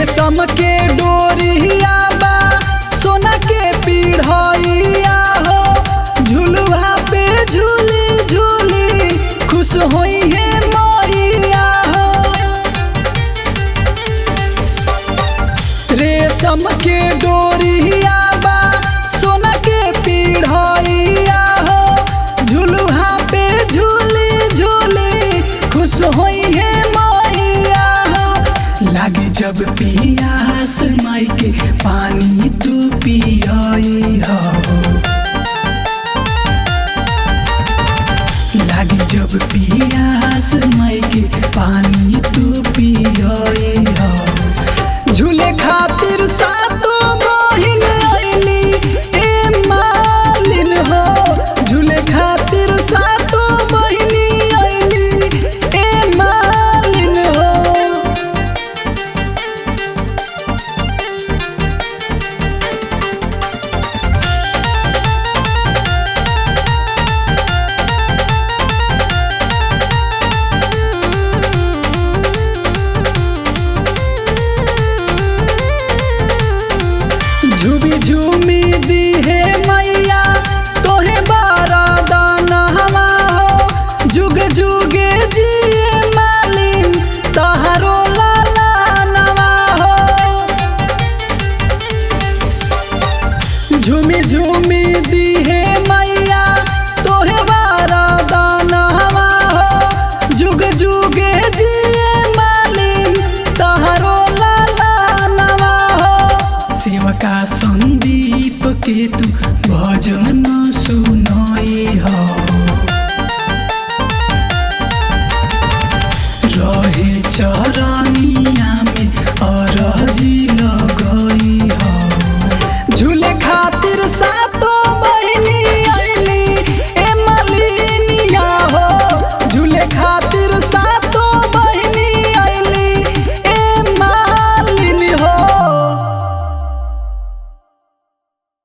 रेशम के डोरिया बा सोना के पीढ़िया हो झुलुआ पे झूली झूली खुश होई है मैया हो रेशम के डोरिया बा सोना के पीढ़िया हो झुलुहा पे झूली झूली खुश होई है मैया हो लागे जब पियास माई के पानी